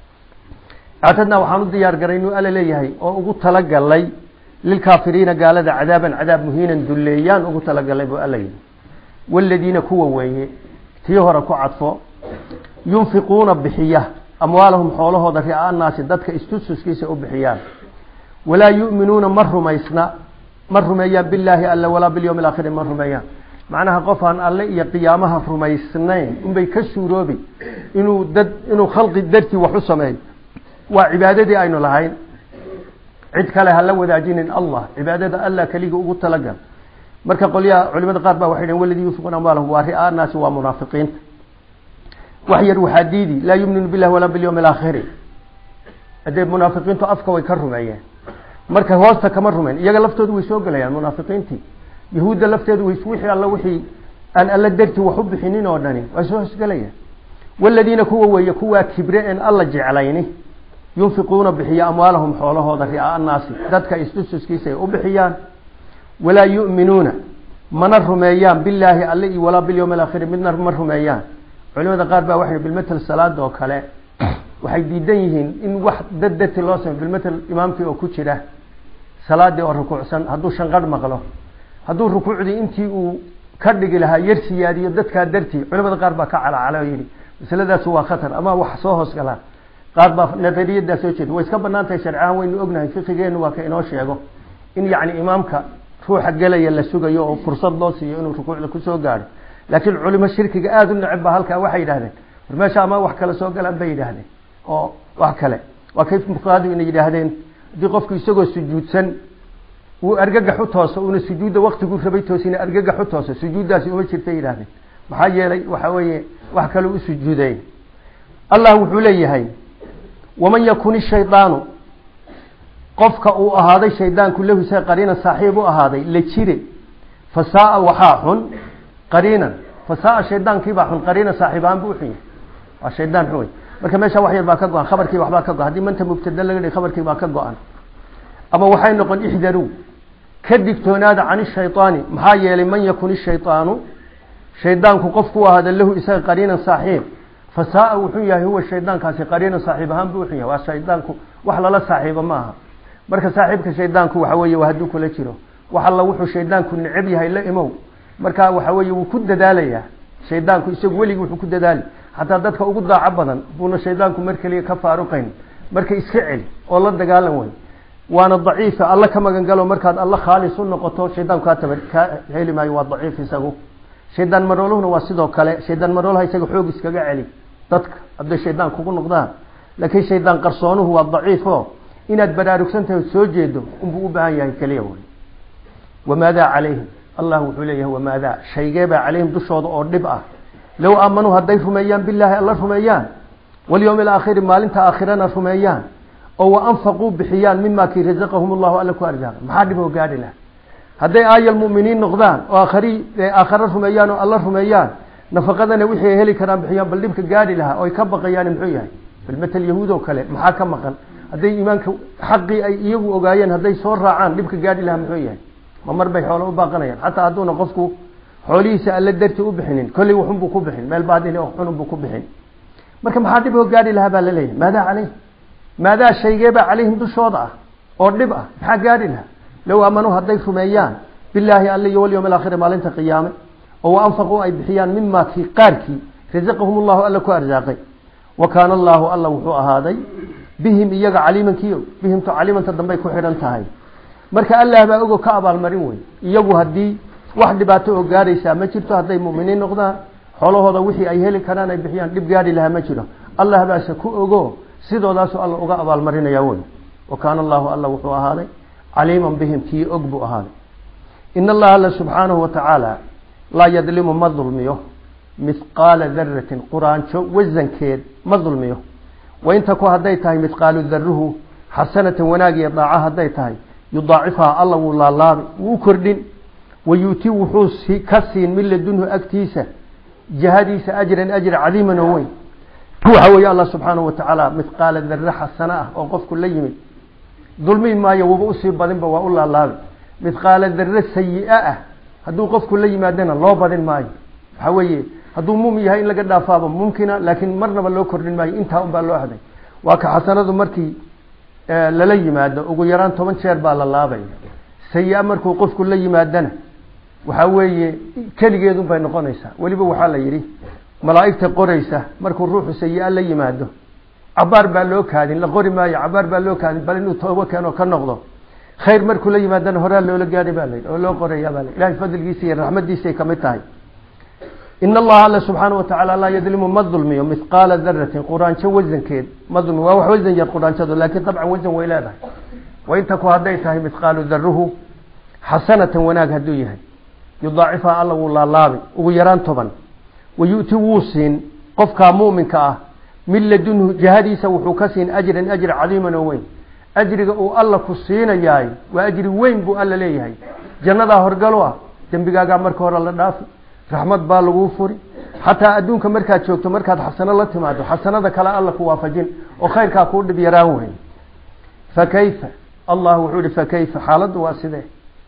actadnaa waxaan u diyaar garay inuu alla leeyahay oo ugu talagalay lilkaafiriina gaalada cadaaban cadaab muhiinan dulleeyaan ugu talagalay buu alla yidhi waaladiina kuwa weeye tii hore ku cadfo yunfiquuna bixiya amwaalahum xoolahooda ri'aa annaasi dadka istususkiisa u bixiyaan walaa yu'minuuna ma rumaysna ma rumeeyaan billaahi alle walaa bilyawmi alaakhiri ma rumeeyaan macnaha qof aan alle iyo qiyaamaha rumaysnayn unbay ka suuroobi inuu dad inuu khalqi dartii wax u sameeyo waa cibaadadii aynu lahayn cid kale ha la wadaajinin allah cibaadada allah keliga ugu talagal marka qolyaha culimada qaar baa waxay dhhen waladii yunfiquuna amwaalahum waa ri'aa naasi waa munaafiqiinta wax yar waxaa diidi laa yuminu billahi walaa bilyawmi alaakhiri hadee munaafiqiintu afka way ka rumeeyeen marka hoosta kama rumeyn iyaga laftoodu way soo gelayaan munaafiqiintii yahuudda lafteedu way wixii alla wixii aan alla dartii wax u bixinin oo dhani way soo hoosgelayaan waladiina kuwa weeye kuwaa kibre en alla jeclayni yunfiquuna bixiya amwaalahum xoolahooda ri'aa annaasi dadka istususkiisa ay u bixiyaan walaa yu'minuuna mana rumeeyaan billaahi alle iyo walaa bilyawmi alaakhiri midna ma rumeeyaan culimada qaar baa waxay bilmatel salaada oo kale waxay diidan yihiin in wax dad darti loo sameyo bilmatel imaamkii oo ku jira salaadii oo rukuucsan hadduu shanqadh maqlo hadduu rukuucdii intii uu ka dhigi lahaa yar siyaadiyo dadkaa dartii culimada qaar baa ka calacala oo yidhi masaladaasi waa khatar ama wax soo hoos galaan qaar baa nadariyaddaa soo jeeda way iska banaan tahay sharcahaan waynu ognahay fiqigeenu waa ka inoo sheego in yacni imaamka ruuxa gelaya la sugayo oo fursad loo siiyo inuu rukuucda kusoo gaadho laakiin culimo shirkiga aada u neceb ba halkaa waxay yidhahdeen war meesha ama wax kale soo galaan bay yidhaahdeen oo wax kale waa kay fuqaadu inay yidhaahdeen haddii qofku isagoo sujuudsan uu argagax u tooso uuna sujuudda waktiguu rabay toosina argagax u tooso sujuuddaasi uma jirtay yidhahdeen maxaa yeelay waxa weeye wax kale u sujuuday allah wuxuu leeyahay waman yakun ishaydaanu qofka uu ahaaday shaydaanku lahu isaga qariinan saaxiib u ahaaday la jire fasaaa waxaa xun qariinan fasaaa shaydaankiibaa xun qariinan saaxiib ahaan buu uxun yahay waa shaydaan xun wey marka meesha wax yar baa ka go-an khabarkii waxbaa ka go-an haddii manta mubtada laga dhigi khabarkii baa ka go-an ama waxay noqon ixdaru ka digtoonaada can ishaydaani maxaa yeelay man yakun ishaydaanu shaydaanku qofku ahaada lahu isaga qariinan saaxiib fasaaa wuxuu yahay huwa shaydaankaasi qariinan saaxiib ahaan buu uxun yahay waa shaydaanku wax lala saaxiibo ma aha marka saaxiibka shaydaanku waxa weeye waa hadduu kula jiro wax alla wuxuu shaydaanku necab yahay la imow marka waxa weeye wuu ku dadaalayaa shaydaanku isagu weligii wuxuu ku dadaali xataa dadka ugu daaco badan buuna shaydaanku mar keliya ka faaruqayn marka iska celi oo la dagaalan wey waana daciifa alla ka magan galo markaad alla khaalis u noqoto shaydaanku kaa tabar kaa heli maayo waa daciif isagu shaydaan marooluhuna waa sidoo kale shaydaan maroolaha isaga xoog iskaga celi dadka hadday shaydaan kugu noqdaan laakiin shaydaan qarsoonuhu waa daciifo inaad baraarugsan tahay soo jeedo unbuu u baahan yahay keliya wey wamaadaa calayhim allah wuxuu leeyahay wamaadaa shaygeebaa calayhim dushooda oo dhib ah low aamanuu hadday rumeeyaan bilaahi alla rumeeyaan walyowmi alaakhiri maalinta aakhirana rumeeyaan oo wa anfaquu bixiyaan mima kii razaqahum allahu alla ku arsaaqay maxaa dhib oo gaadhi laha hadday aayal mu'miniin noqdaan oo aakhari aakhare rumeeyaan oo alla rumeeyaan nafaqadana wixii ay heli karaan bixiyaan bal dhibka gaadhi lahaa oo ay ka baqayaan muxuu yahay bal matal yahuud oo kale maxaa ka maqan hadday iimaanka xaqii ay iyagu ogaayeen hadday soo raacaan dhibka gaadhi lahaa muxuu yahay ma mar bay xoolo u baaqanayaan xataa hadduuna qofku xoolihiisa alla darti u bixinin kolley waxunbuu ku bixin meel baadil xununbuu ku bixin marka maxaa dhib oo gaadhi lahaa baa laleeyahay maadaa caleyh maadaa shaygeebaa calayhim dushooda ah oo dhib ah maxaa gaadhi lahaa low aamanuu hadday rumeeyaan bilaahi alla iyo walyowm alaakhiri maalinta qiyaame oo wa anfaquu ay bixiyaan mima kii qaarkii rasaqahum allahu alla ku arsaaqay wa kaana allaahu alla wuxuu ahaaday bihim iyaga caliimankiio bihimtu caliimanta dambey ku xidhan tahay marka allah baa ogo ka abaalmarin wey iyagu haddii wax dhibaato oo gaadhaysaa ma jirto hadday mu'miniin noqdaan xoolahooda wixii ay heli karaan ay bixiyaan dhib gaadhi lahaa ma jiro allah baase ku ogo sidoodaasu alla uga abaalmarinaya wey wa kaana allahu alla wuxuu ahaaday caliiman bihim kii og buu ahaaday in allaha alla subxaanahu wa tacaala laa yadlimu ma dulmiyo mithqaala daratin quraanjo wasankeed ma dulmiyo wain taku hadday tahay mithqaalu daruhu xasanatan wanaag iyo daaco hadday tahay yudaacifhaa alla wuu laalaabi wuu kordhin wayuuti wuxuu ka siin min ladunhu agtiisa jihadiisa ajran ajr cadiiman oo weyn waxa weeye allah subxaanahu wa tacaala mithqaala darre xasano ah oo qofku la yimid dulmi maayo wuba usii badinba waa u laalaabi midqaala darre sayi-a ah hadduu qofku la yimaadana loo badin maayo waxaa weeye hadduu muumin yahay in laga dhaafaaba mumkina laakiin marnaba loo kordhin maayo intaa un baa loo haday waa ka xasanadu markii lala yimaado ugu yaraan toban jeer baa la laabaya sayi-a markuu qofku la yimaadana waxaa weeye keligeedun bay noqonaysaa weliba waxaa la yidhi malaa'igta qoraysa markuu ruuxu sayi-a la yimaado cabaar baa loo kaadin la qori maayo cabaar baa loo kaadin bal inuu toobo keeno ka noqdo khayr markuu la yimaadana horaa loola gaadhay baa layidhi oo loo qorayaa baa la ilahay fadligiisa iyo raxmadiisay kamid tahay in allaha alle subxaana wa tacaala laa yadlimu ma dulmiyo mithqaala daratin quraanjo wasankeed ma dulmiyo waa wax wasan yar quraanjadu laakiin dabcan wasan way leedahay waintaku hadday tahay mithqaalu daruhu xasanatan wanaag hadduu yahay yudaacifha alla wuu laalaabi ugu yaraan toban wayu'ti wuu siin qofkaa mu'minka ah min ladunhu jihadiisa wuxuu ka siin ajran ajri cadiiman oo weyn ajriga uu alla ku siinayaay waa ajri weyn buu alla leeyahay jannadaa horgalo ah dembigaagaa marka hore la dhaafi raxmad baa laguu furi xataa adduunka markaad joogto markaad xasano la timaado xasanada kale alla ku waafajin oo khayrkaa kuu dhib yaraan weyn fa kayfa allah wuxuu ihi fa kayfa xaaladdu waa sidee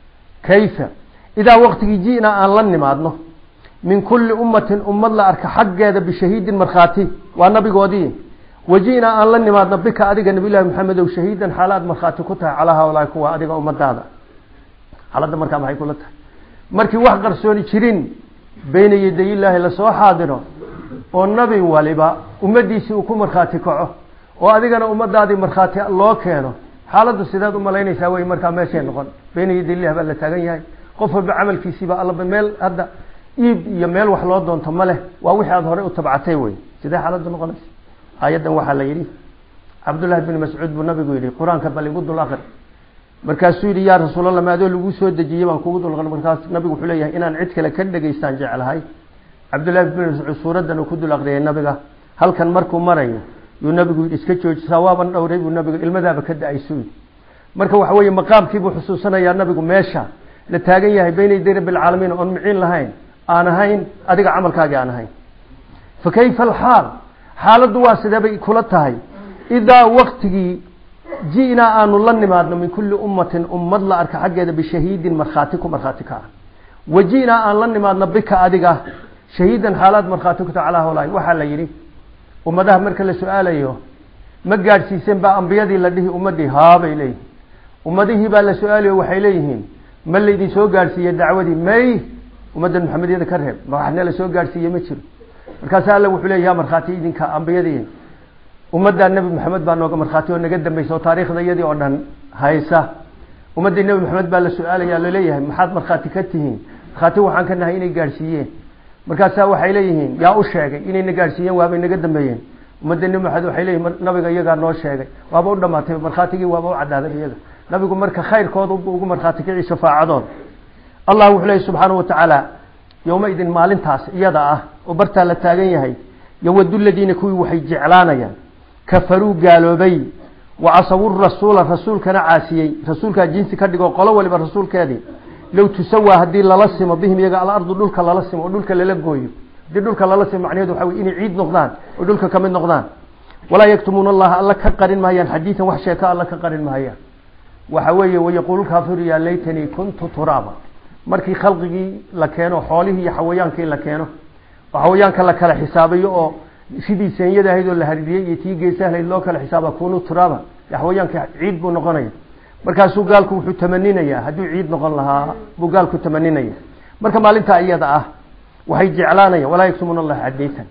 kayfa idaa waqtigii ji'naa aan la nimaadno min kulli ummatin ummad la arka xaggeeda bishahiidin markhaati waa nabigoodii waji'naa aan la nimaadno bika adiga nabiyullahi maxamedow shahiidan xaalaad markhaati ku tahay calaa haulaahi kuwa adiga ummadaada xaaladda markaa maxay kula tahay markii wax qarsooni jirin bayna yadayillaahi lasoo xaadiro oo nabi waliba ummadiisii uu ku markhaati kaco oo adigana ummadaadii markhaati loo keeno xaaladdu sidaad umalaynaysaa wey markaa meeshay noqon bayna yadayillah baa la taagan yahay qof walba camalkiisiiba allaba meel hadda iib iyo meel wax loo doonto ma leh waa wixii aada horey u tabcatay wey sidee xaaladdu noqonaysa aayaddan waxaa la yidhi cabdullahi bni mascuud buu nabigu yidhi qur-aanka bal igu dul akri markaasuu yidhi yaa rasuulallah maadoo lagu soo dejiyey baan kugu dul markaas nabigu wuxuu leeyahay inaan cid kale ka dhegaystaan jeclahay cabdullahi bni mascuud suuraddan uu ku dul aqriyay nabiga halkan markuu marayo yuu nabigu yidhi iska joojisaa waaban dhowray buu nabiga ilmadaaba ka da-aysuu yidhi marka waxa weeye maqaamkiibuu xusuusanayaa nabigu meesha la taagan yahay bayna yaday rabbi alcaalamiin oon miciin lahayn aan ahayn adiga camalkaagii aan ahayn fa kayfa alxaal xaaladdu waa sidee bay kula tahay idaa waktigii ji'naa aanu la nimaadno min kulli ummatin ummad la arka xaggeeda bishahiidin markhaati ku markhaati ka ah wa ji'naa aan la nimaadno bika adiga shahiidan xaalaad markhaati ku taha calaa hawlahi waxaa la yidhi ummadaha marka la su-aalayo ma gaadhsiiseen baa ambiyadii la dhihi ummadii haabay leeyihin ummadihii baa la su-aalayo waxay leeyihiin ma laydin soo gaadhsiiye dacwadii may ummadda maxamediyada ka reeb ma waxna la soo gaadhsiiye ma jiro markaasa alla wuxuu leeya ya markhaati idinka ambiyadii ummaddaa nebi maxamed baa nooga markhaati oo naga dambaysa oo taariikhda iyadii oo dhan haysa ummaddii nebi maxamed baa la su-aalaya laleeyahay maxaad markhaati ka tihiin markhaati waxaan ka nahay inay gaadhsiiyeen markaasaa waxay leeyihiin yaa u sheegay inayna gaadhsiiyeen waabay naga dambeeyeen ummadda nebi maxamed waxay leeyihin nabiga iyagaa noo sheegay waaba u dhamaatay markhaatigii waaba u cadaaday iyaga nabigu marka khayrkooda ugu markhaati kici shafaacadooda allah wuxuu leeyahy subxaanahu watacaala yowmaidin maalintaas iyada ah oo bartaa la taagan yahay yowadu ladiina kuwii waxay jeclaanayaan kafaruu gaaloobay wa casawu rasuula rasuulkana caasiyey rasuulkaa jinsi ka dhigo qolo waliba rasuulkeedii low tusawaa haddii lala simo bihim iyaga alardu dhulka lala simo oo dhulka lala gooyo haddii dhulka lala simo macnaheedu waxa wey inay ciid noqdaan oo dhulka kamid noqdaan walaa yaktumuuna allaha alla ka qarin mahayaan xadiidan wax sheeka alla ka qarin mahayaan waxa weeye wayaquulu kaafiru yaa laytanii kuntu turaaba markii khalqigii la keeno xoolihii iyo xawayaankii la keeno oo xawayaanka la kala xisaabayo oo sidii senyada ahayd oo la haririyey iyo tii geesahlayd loo kala xisaaba kunu turaaba xawayaanka ciid buu noqonaya markaasuu gaalku wuxuu tamaninayaa hadduu ciid noqon lahaa buu gaalku tamaninaya marka maalintaa iyada ah waxay jeclaanayaan walaa yaktumuuna allaha xadiitan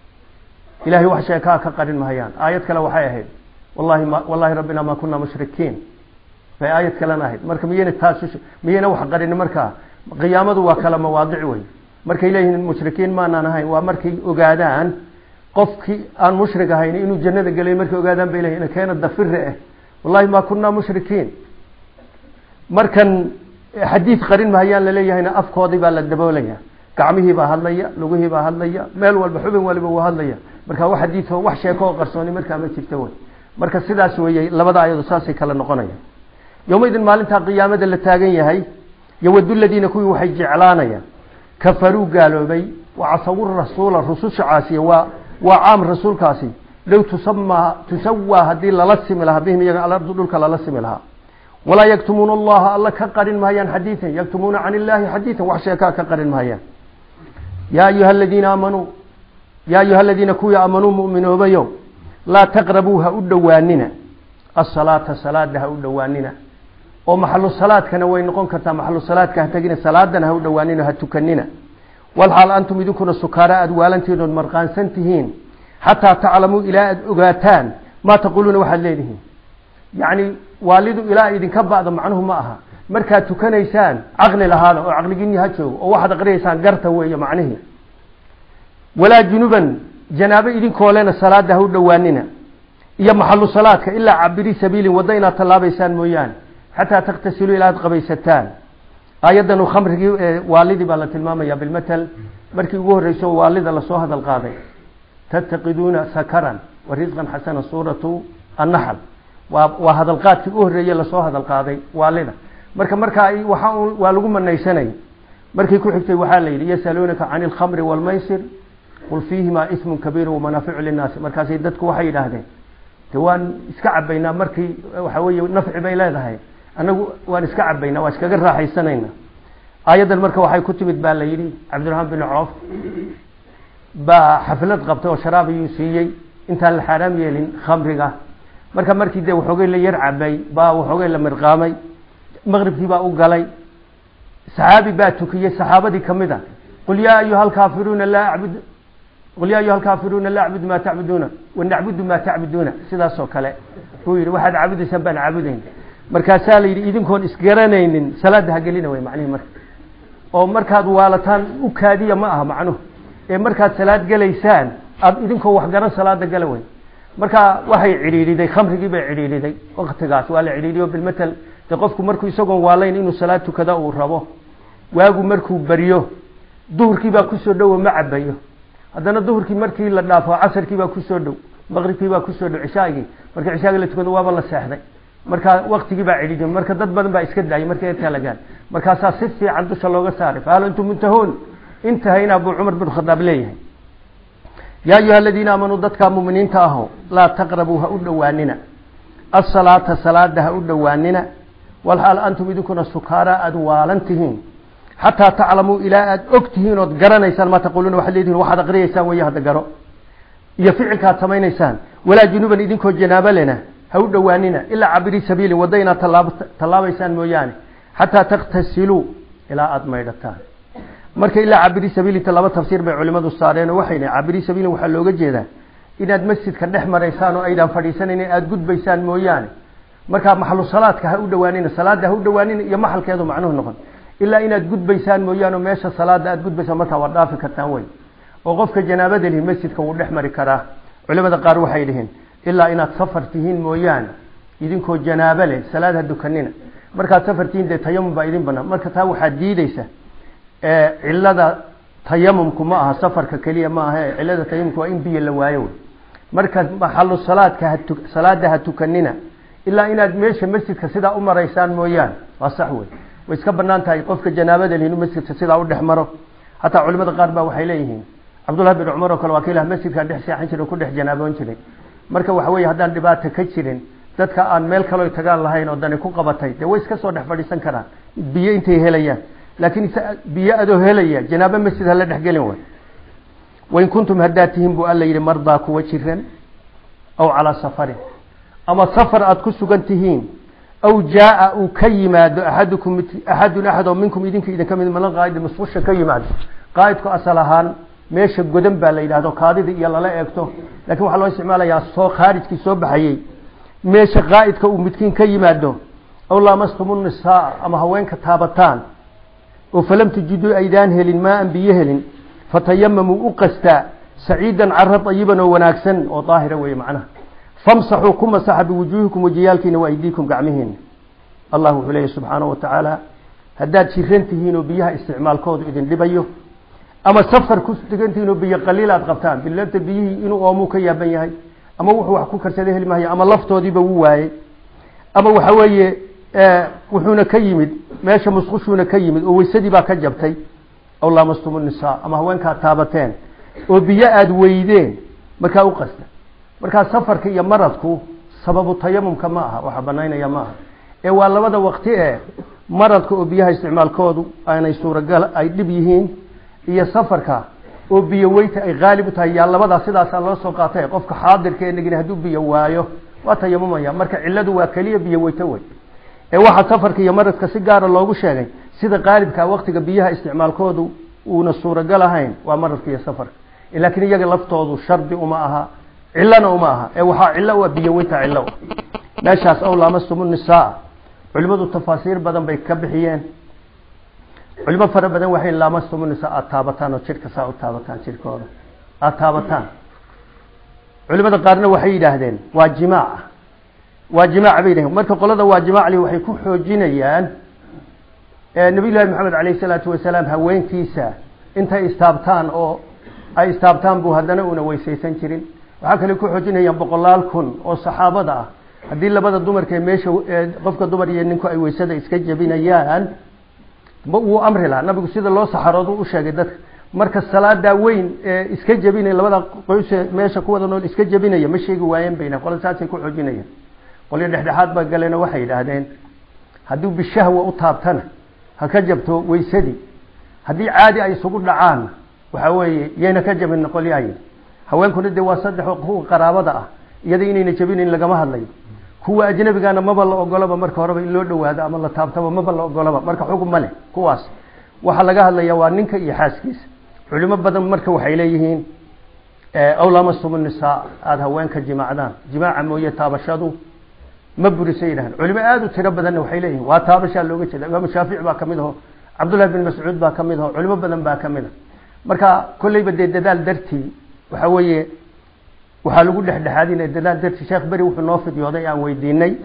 ilahay wax sheekaa ka qarin mahayaan aayad kale waxay ahayd wallahi ma wallahi rabbina ma kuna mushrikiin bay aayad kalena ahayd marka miyayna taas miyayna wax qarin markaa qiyaamadu waa kala mawaadic wey markay leeyihiin mushrikiin maanaan ahayn waa markay ogaadaan qofkii aan mushrik ahayn inuu jannada gelay markay ogaadaan bay leeyihin keena dafire ah wallahi ma kunaa mushrikiin markan xadiid qarin mahayaan laleeyahayna afkoodii baa la daboolaya gacmihii baa hadlaya lugihii baa hadlaya meel walba xubin waliba wuu hadlaya marka wax xadiidoo wax sheeko oo qarsooni markaa ma jirta wey marka sidaas weeye labada ayado saasay kala noqonaya yowmaidin maalintaa qiyaamada la taagan yahay yowadu ladiina kuwii waxay jeclaanayaan kafaruu gaaloobay wa casawu rasuula rususha caasiya waa waa caam rasuulkaasi low tusama tusawaa haddii lala simi lahaa bihim iyaga alardu dhulka lala simi lahaa walaa yaktumuuna allaha alla ka qarin mahayaan xadiidan yaktumuuna can illaahi xadiidan wax sheekaa ka qarin mahayaan yaa ayuha aladiina aamanuu yaa ayuha aladiina kuwii aamanuu mu'minoobayo laa taqrabuu ha u dhowaanina asalaata salaada ha u dhowaanina oo maxalu salaadkana way noqon kartaa maxalu salaadka ha tegina salaadana ha u dhowaanina ha tukanina walxaal antum idinkuna sukaara aada waalantihiin ood marqaansan tihiin xataa taclamuu ilaa aada ogaataan maa taquuluuna waxaad leedihiin yacni waalidu ilaa idinka ba'da macnuhu ma aha markaad tukanaysaan caqli lahaada oo caqligiinni ha joogo oo waxaad aqriyaysaan garta weeye macnihii walaa junuban janaabo idinkoo lena salaada ha u dhowaanina iyo maxalu salaadka ilaa cabiri sabiilin waddo inaad tallaabaysaan mooyaane xataa takhtasiluu ilaa aad qabaysataan aayaddan khamrigii waalidii baa la tilmaamaya bilmatal markii ugu horreyso waalida lasoo hadal qaaday tattaqiduuna sakaran wa risqan xasana suuratu annaxl waa waa hadalqaadkii u horreeye lasoo hadal qaaday waalida marka markaa waxa waa lagu manaysanay markii ku xigtay waxaa la yidhi yasaluunaka cani alkhamri waalmaysir qul fiihimaa ismun kabiiru wamanaaficu linnaasi markaasay dadku waxay yidhaahdeen de waan iska cabaynaa markii waxa weeye nafci bay leedahay annagu waan iska cabaynaa waa iskaga raaxaysanayna aayaddan marka waxay ku timid baa la yidhi cabdiraxmaan bin coof baa xaflad qabtay oo sharaab ayuu siiyey intaan la xaaraam yeelin khamriga marka markii dee waxoogay la yar cabay baa waxoogay la mirqaamay maqribkii baa u galay saxaabi baa tukiyey saxaabadii kamid a qul yaa ayuha alkaafiruuna laa acbud qul yaa ayuha alkaafiruuna laa acbudu maa tacbuduuna wanacbudu maa tacbuduuna sidaas oo kale buu yidhi waxaad caabudaysaan baan caabudayn markaasaa la yidhi idinkoon isgaranaynin salaada ha gelina way macnihi marka oo markaad waalataan u kaadiya ma aha macnuhu ee markaad salaad gelaysaan aada idinkoo waxgaran salaada gala way marka waxay cidhiidhiday khamrigii bay cidhiidhiday waktigaas waa la cidhiidhiyo bilmatal de qofku markuu isagoon waalayn inuu salaad tukada uu rabo waagu markuu baryo duhurkii baa kusoo dhowo ma cabayo haddana duhurkii markii la dhaafo casarkii baa kusoo dhow maqribkii baa kusoo dhow cishaagii marka cishaagii la tukado waaba la seexday marka waktigii baa cidhiidhiy marka dad badan baa iska daayay markay intaa la gaar markaasaa si fiican dusha looga saaray fahal antum muntahuun intahayna abuu cumar bin khadaab leeyahay yaa ayuha aladiina aamanuu dadkaa muminiinta aho laa taqrabuu ha u dhowaanina asalaata salaada ha u dhowaanina walxaal antum idinkuna sukaara aada waalan tihiin xataa taclamuu ilaa aada og tihiin ood garanaysaan maa taquuluuna waxaad leedihin waxaad aqriyaysaan weeye hadda garo iyo ficilkaad samaynaysaan walaa junuban idinkoo janaabo lena ha u dhowaanina ilaa cabiri sabiilin wadda inaad tallaabaysaan mooyaane xataa takhtasiluu ilaa aada maydhataan marka ilaa cabiri sabiilinta laba tafsiir bay culimadu saareen oo waxay dhahen cabiri sabiilin waxaa looga jeedaa inaad masjidka dhex maraysaan oo aydaan fadhiisanayn aada gudbaysaan mooyaane markaa maxalu salaadka ha u dhowaanina salaada ha u dhowaanina iyo maxalkeedu macnuhu noqon ilaa inaad gudbaysaan mooyaane meesha salaada aada gudbaysaan markaa waad dhaafi kartaan wey oo qofka janaabada lihi masjidka wuu dhex mari karaa culimada qaar waxay dhihiin ilaa inaad safar tihiin mooyaane idinkoo janaabo leh salaad ha dukanina markaad safar tihiin dee tayamum baa idin banaan marka taa waxaad diideysa cilada tayamumku ma aha safarka keliya ma aha cilada tayamumku waa in biyo la waayo wey marka maxalu salaadka hatu salaada ha tukanina ilaa inaad meesha masjidka sidaa u maraysaan mooyaane waa sax wey way iska banaan tahay qofka janaabada leh inuu masjidka sidaa u dhex maro hataa culimada qaar baa waxay leeyihiin cabdullahi bin cumar oo kale waa ka ilah masjidkaa dhex seexan jiray ku dhex janaaboon jiray marka waxa weeye haddaan dhibaata ka jirin dadka aan meel kaloo tagaan lahayn oo dani ku qabatay dee way iska soo dhex fadhiisan karaan biyo intay helayaan laakiin biyo adoo helaya janaabo masjid hala dhexgelin way wain kuntum haddaad tihiin buu alla yidhi mardaa kuwa jiran aw calaa safarin ama safar aada ku sugan tihiin aw jaa-a uu ka yimaado axadukum axadun axad oo minkum idinka idinka mid malan qaa'idi musqusha ka yimaado qaa'idku asal ahaan meesha godan baa la yidhahdo kaadida iyo lala eegto lakin waxaa loo isticmaalayaa soo khaarijkii soo baxayey meesha qaa'idka uu midkiin ka yimaado aw laamastumu nisaa ama haweenka taabataan oo falam tujiduu aydaan helin maa an biyo helin fatayamamuu u qastaa saciidan cara ayiban oo wanaagsan oo daahira weeye macnaha famsaxuu ku masaxa biwujuuhikum wajiyaalkiina wa aydiikum gacmihiina allah wuxuu leeyahy subxaanahu wa tacaala haddaad jiran tihiin oo biyaha isticmaalkoodu idin dhibayo ama safar ku degan tihiin oo biyo qaliil aad qabtaan bilata biyihii inuu oomuu ka yaaban yahay ama wuxuu wax ku karsada heli maayo ama laftoodiiba wuu waayey ama waxa weeye wuxuuna ka yimid meesha musqushuuna ka yimid oo weysadii baa ka jabtay aw laamastumu nisaa ama haweenkaad taabateen oo biyo aada weydeen markaa u qasta markaa safarka iyo maradku sababu tayamumka ma aha waxa banaynaya ma aha ee waa labada waqti ee maradka oo biyaha isticmaalkoodu aanay suuragal ay dhib yihiin iyo safarka oo biyo weyta ay qaalib u tahay yaa labadaas sidaasaa loo soo qaatay qofka xaadirka enagin hadduu biyo waayo waa tayamumaya marka ciladu waa keliya biyo weyto wey ee waxaa safarka iyo maradka si gaara loogu sheegay sida qaalibka waqtiga biyaha isticmaalkoodu uuna suuragal ahayn waa maradka iyo safarka laakiin iyaga laftoodu shardi uma aha cilana uma aha ee waxaa cilo waa biyo weyta cilo meeshaas ow laamastumu nisaa culimadu tafaasiir badan bay ka bixiyeen culimo fara badan waxay laamastumu nisaa aada taabataan oo jidhka saa u taabataan jidhkooda aada taabataan culimada qaarna waxay yidhaahdeen waa jimaaca waa jimaaca bay yidhahdeen marka qolada waa jimaacli waxay ku xoojinayaan nabiy llaahi maxamed alayh isalaatu wasalaam haweenkiisa intay istaabtaan oo ay istaabtaan buu haddana una weysaysan jirin waxaa kale ku xoojinayaan boqolaal kun oo saxaabada ah haddii labada dumarka ee meesha qofka dumar iyo ninku ay weysada iska jebinayaan wuu amri lahaa nabigu sida loo saxaroodu u sheegay dadka marka salaadaa weyn ee iska jebinaya labada qoyse meesha kuwada nool iska jebinaya ma sheegi waayeen bayna qola saasay ku xoojinayaan qolyo dhexdhexaad baa galena waxay yidhaahdeen hadduu bishahwa u taabtana ha ka jabto weysadii haddii caadi ay isugu dhacaan waxa weeye yayna ka jabin qolyahay haweenkuna dee waa saddex kuwa qaraabada ah iyada inayna jabinayn lagama hadlayo kuwa ajnabigana maba la ogolaba marka horeba in loo dhawaado ama la taabtaba maba la ogolaba marka xugum ma leh kuwaas waxaa laga hadlaya waa ninka iyo xaaskiisa culimo badan marka waxay leeyihiin aw lamastum nisaa aada haweenka jimaacdaan jimaaca mooye taabashadu ma burisa yidhahan culimo aada u tiro badanna waxay leeyihin waa taabashaa looga jeeda imaamu shaafici baa kamid aho cabdullahi bin mascuud baa kamid aho culimo badan baa kamid a marka kolleyba dee dadaal dartii waxa weeye waxaa lagu dhexdhexaadinaya dadaal dartii sheekh beri wuxuu noo fidyooday aan weydiinay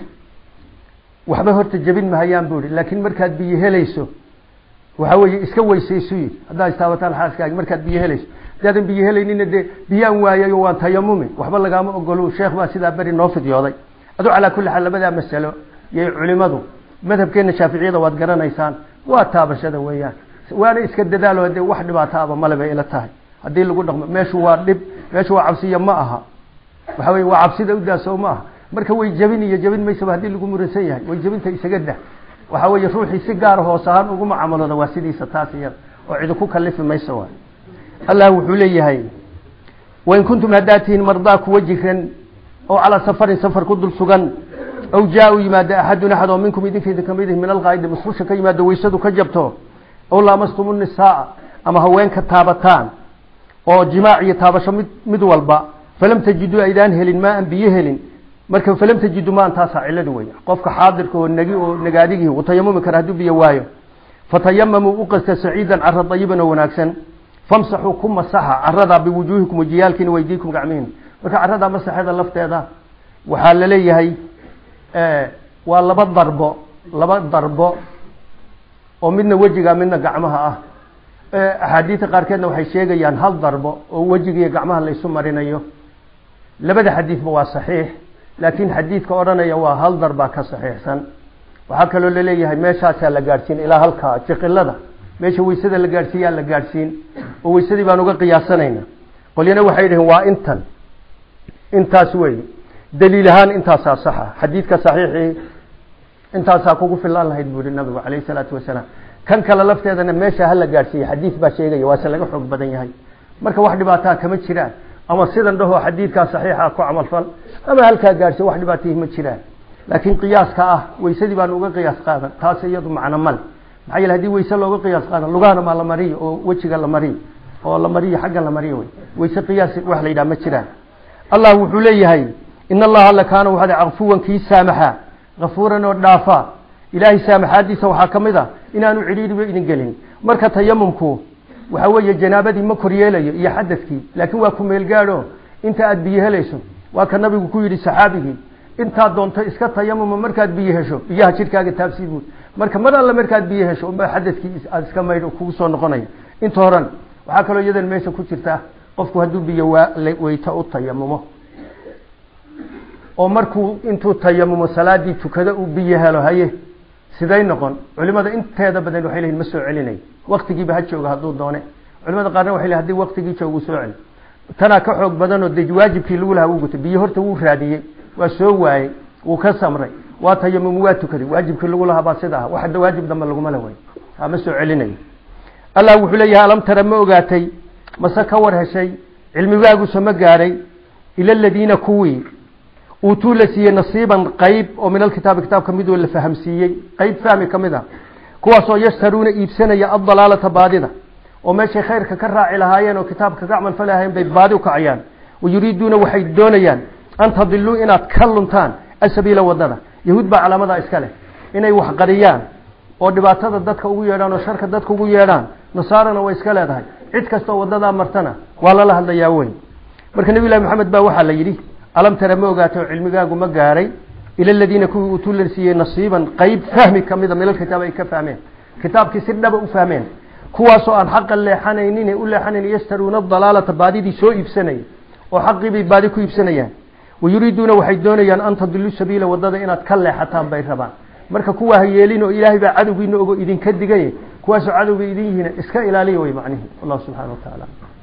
waxba horta jebin mahayaan bu ihi laakiin markaad biyo helayso waxa weeye iska weysaysu yidhi haddaad istaabataan xaaskaagi markaad biyo helayso hadaadan biyo helaynina dee biyaan waayayo waan tayamumi waxba lagaama ogolo sheekh baa sidaa beri noo fidyooday adu calaa kulli xaal labadaa masalo yay culimadu madhabkeena shaaficiyada waad garanaysaan waa taabashada weeyaan waana iska dadaalo dee wax dhibaataaba male bay ila tahay haddii lagu dhaqmo meeshu waa dhib meeshu waa cabsiya ma aha waxa weye waa cabsida udaaso ma aha marka way jebin iyo jebin maysaba haddii lagu muransan yahay way jebinta isaga dah waxa weeye ruuxii si gaara hoos ahaan ugu mucaamalooda waa sidiisa taas iyada oo cidi ku kalifi mayso waay allah wuxuu leeyahay wain kuntum haddaad tihiin mardaa kuwa jiran oo calaa safarin safar ku dul sugan aw jaa-u yimaado axadun axad oo minkum idinkeeda kamid min alqaa'idi musqusha ka yimaado weysadu ka jabto aw laamastumu nisaa ama haweenka taabataan oo jimaac iyo taabasho mid mid walba falam tajiduu aydaan helin maa an biyo helin marka falam tajidu maan taasaa ciladu wey qofka xaadirka oo nagi oo nagaadigii uu tayamumi kara hadduu biyo waayo fatayamamuu u qasta saciidan cara dayiban oo wanaagsan famsaxuu ku masaxa caradaa biwujuuhikum wajiyaalkiina weydiikum gacmihin marka caradaa masaxeeda lafteeda waxaa la leeyahay waa laba darbo laba darbo oo midna wejiga midna gacmaha ah axaadiida qaarkeedna waxay sheegayaan hal darbo oo wejiga iyo gacmaha laysu marinayo labada xadiidba waa saxiix laakiin xadiidka odhanaya waa hal darbaa ka saxiixsan waxaa kaloo laleeyahay meeshaasaa la gaadhsiin ilaa halkaa jiqilada meesha weysada la gaadhsiiyaa la gaadhsiin oo weysadii baan uga qiyaasanayna qolyana waxay dhaheen waa intan intaas wey daliil ahaan intaasaa saxa xadiidka saxiixii intaasaa kugu filaan lahayd buu yihi nabigu calayhi salaatu wasalaam kan kale lafteedana meesha hala gaadhsiiye xadiid baa sheegaya waase laga xoog badan yahay marka wax dhibaataa kama jiraan ama sidan dhahoo xadiidkaa saxiixa ku camalfal ama halkaa gaadhsiy wax dhibaatayhi ma jiraan laakiin qiyaaska ah weysadii baan uga qiyaas qaadan taas iyadu macno male maxaa yeele hadii weyse looga qiyaas qaadan lugahana maa la mariyo oo wejiga la mariyo oo la mariyo xaggan la mariyo wey weyse qiyaas wax la yidhaha ma jiraan allah wuxuu leeyahay in allaha alla kaana waxaad caqfuwan kii saamaxa kafuuran oo dhaafa ilaahay saamaxaadiisa waxaa ka mid a inaanu cidhiiriba idin gelin marka tayamumku waxa weeye janaabadii ma koryeelayo iyo xadadkii laakiin waa ku meel gaadho inta aad biyo helayso waa ka nabigu ku yidhi saxaabigii intaad doonto iska tayamuma markaad biyo hesho biyaha jidhkaaga taabsii buud marka mar alle markaad biyo hesho unba xadadkii aad iska maydho kugu soo noqonaya inta horan waxaa kaloo iyadan meesha ku jirta qofku hadduu biyo waa weyto u tayamumo oo markuu intuu tayamumo salaadii tukado uu biyo helo haye siday noqon culimada inteeda badan waxay leeyihin ma soo celinayo waktigiiba ha jooga hadduu doone culimada qaarna waxay leeyihin hadii waktigii joogu soo celi tanaa ka xoog badanoo de waajibkii lagu lahaa wuu gutay biyo horta wuu raadiyey waa soo waayey wuu ka samray waa tayamum waa tukaday waajibkii lagu lahaa baa sida ah wax waajib dambe laguma le way ama soo celinayo allah wuxuu leeyahay alam tara ma ogaatay mase ka war heshay cilmigaaguse ma gaadhay ila aladiina kuwii uutuu la siiyey nasiiban qayb oo min alkitaabi kitaabka midoo la fahamsiiyey qayb fahmi ka mid a kuwaasoo yashtaruuna iibsanaya addalaalata baadida oo meeshay khayrka ka raaci lahaayeen oo kitaabka ka camal falahayen bay baadi u kacayaan wayuriiduuna waxay doonayaan an tadiluu inaad ka luntaan asabiila wadada yahuud baa calaamadaa iska leh inay wax qariyaan oo dhibaatada dadka ugu yeedhaan oo sharka dadka ugu yeedhaan nasaarana way iska leedahay cid kastoo wadadaa martana waa lala hadlayaa weyn marka nebi llahi maxamed baa waxaa la yidhi alam tara ma ogaatay oo cilmigaagu ma gaaray ila aladiina kuwii uutuu la siiyey nasiiban qayb fahmi kamida min alkitaab ay ka fahmeen kitaabkii si dhaba u fahmeen kuwaasoo aan xaqa leexanaynin u leexanayn yashtaruuna dalaalata baadidii soo iibsanaya oo xaqii bay baadi ku iibsanayaan wayuriiduuna waxay doonayaan an tadilu sabiila wadada inaad ka leexataan bay rabaan marka kuwaa ha yeelin oo ilaahay baa cadowgiina ogo idinka digay kuwaasoo cadowga idin yihiin iska ilaaliya way macnihi wallahu subxana wa tacaala